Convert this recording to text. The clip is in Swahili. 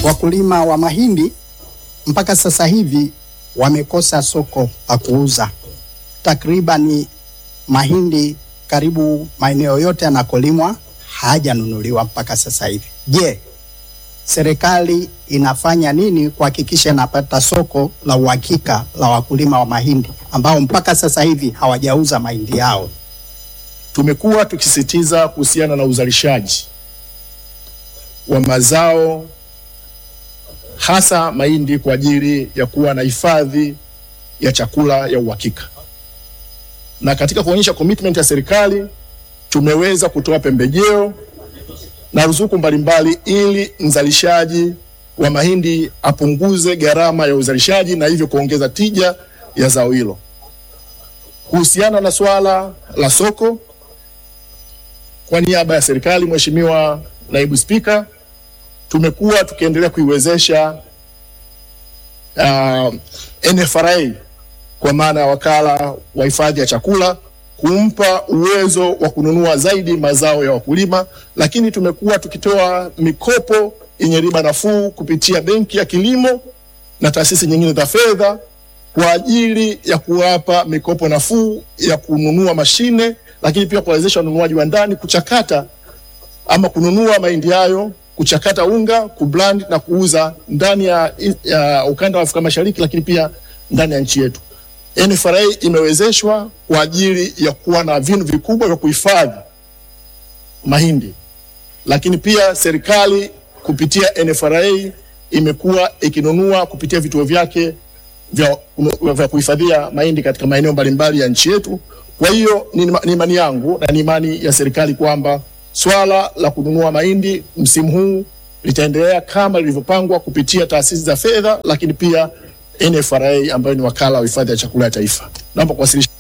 wakulima wa mahindi mpaka sasa hivi wamekosa soko la kuuza. Takriban mahindi karibu maeneo yote yanakolimwa hayajanunuliwa mpaka sasa hivi. Je, serikali inafanya nini kuhakikisha inapata soko la uhakika la wakulima wa mahindi ambao mpaka sasa hivi hawajauza mahindi yao? Tumekuwa tukisisitiza kuhusiana na uzalishaji wa mazao hasa mahindi kwa ajili ya kuwa na hifadhi ya chakula ya uhakika, na katika kuonyesha commitment ya serikali tumeweza kutoa pembejeo na ruzuku mbalimbali ili mzalishaji wa mahindi apunguze gharama ya uzalishaji na hivyo kuongeza tija ya zao hilo. Kuhusiana na swala la soko, kwa niaba ya serikali, Mheshimiwa Naibu Spika, tumekuwa tukiendelea kuiwezesha uh, NFRA kwa maana ya wakala wa hifadhi ya chakula kumpa uwezo wa kununua zaidi mazao ya wakulima, lakini tumekuwa tukitoa mikopo yenye riba nafuu kupitia Benki ya Kilimo na taasisi nyingine za fedha kwa ajili ya kuwapa mikopo nafuu ya kununua mashine, lakini pia kuwawezesha wanunuaji wa ndani kuchakata ama kununua mahindi hayo, kuchakata unga, kublend na kuuza ndani ya, ya ukanda wa Afrika Mashariki, lakini pia ndani ya nchi yetu. NFRA imewezeshwa kwa ajili ya kuwa na vinu vikubwa vya kuhifadhi mahindi, lakini pia serikali kupitia NFRA imekuwa ikinunua kupitia vituo vyake vya, vya kuhifadhia mahindi katika maeneo mbalimbali ya nchi yetu. Kwa hiyo ni ni imani yangu na ni imani ya serikali kwamba swala la kununua mahindi msimu huu litaendelea kama lilivyopangwa kupitia taasisi za fedha, lakini pia NFRA ambayo ni wakala wa hifadhi ya chakula ya taifa. Naomba kuwasilisha